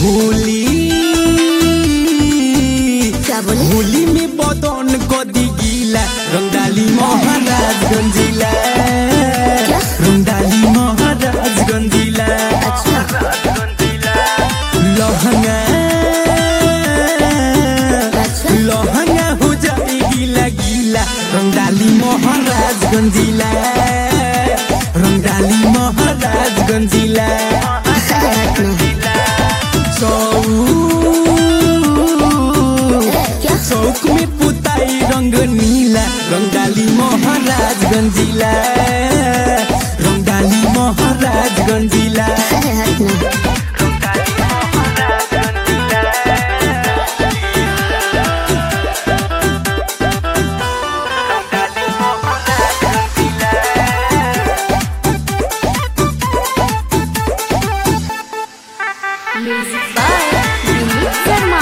होली क्या बोले होली में बदन कदी गीला रंगडाली महाराजगंज जिला रंगडाली महाराजगंज जिला अच्छा लहंगा अच्छा लहंगा हो जाए गीला गीला रंगडाली महाराजगंज जिला रंगडाली महाराजगंज जिला हाथ में चौक क्या चौक में पुताई रंग नीला रंगडाली महाराजगंज जिला रंगडाली महाराजगंज जिला अरे हाथ में म्यूजिक बाय विनीत शर्मा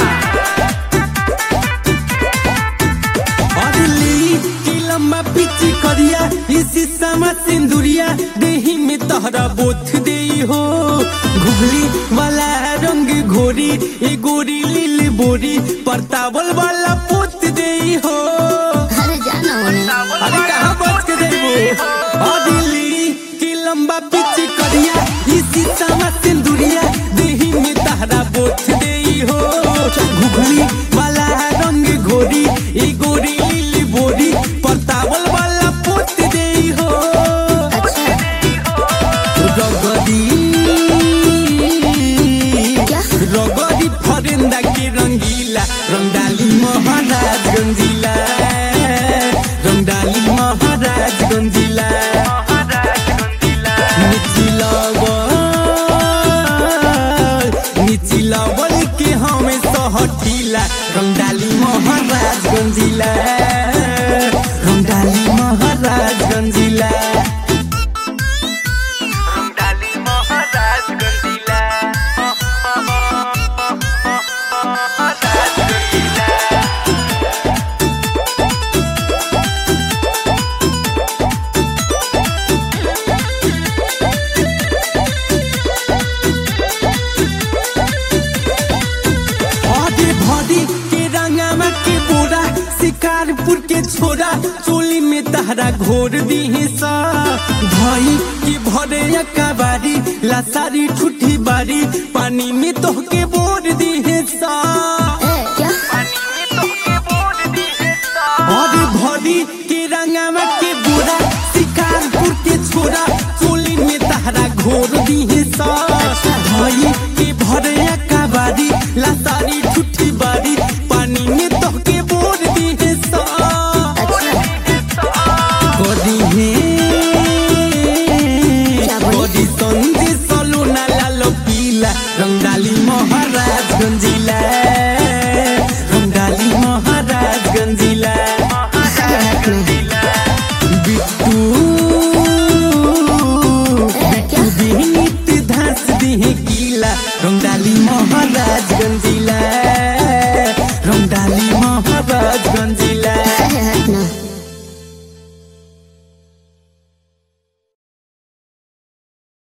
अरली की लंबा पिची करिया इसी समा सिंदुरिया देही में तहरा बोथ दे हो घुगली वाला रंग घोरी ए गोरी लील बोरी परतावल वाला पोत दे हो अरे जाना उन्हें अरे कहाँ बच के देबो अदिली की लंबा पिच करिया इसी समा सिंदुरिया देही में तहरा बोथ देई हो घुघली वाला रंग घोरी ई गोरी लीली बोरी परतावल वाला पोत देई हो अच्छा रगदी क्या? रगदी फरेंदा के रंगीला रंगडाली महाराजगंज जिला रंगडाली महाराजगंज जिला निचिलावल निचिलावल के हमें सहठीला रंगडाली महाराजगंज जिला रंगडाली महाराजगंज जिला रंगडाली महाराजगंज जिला आधे भरी के रंगामा के बोरा शिकारपुर के छोरा चोली में तहरा घोर दी सा भाई की भरे कबारी लासारी ठुठी बारी पानी में तो के बोर दी सा ए, क्या और भरी के रंगामा के बोरा शिकारपुर के छोरा चोली में तहरा घोर दी सा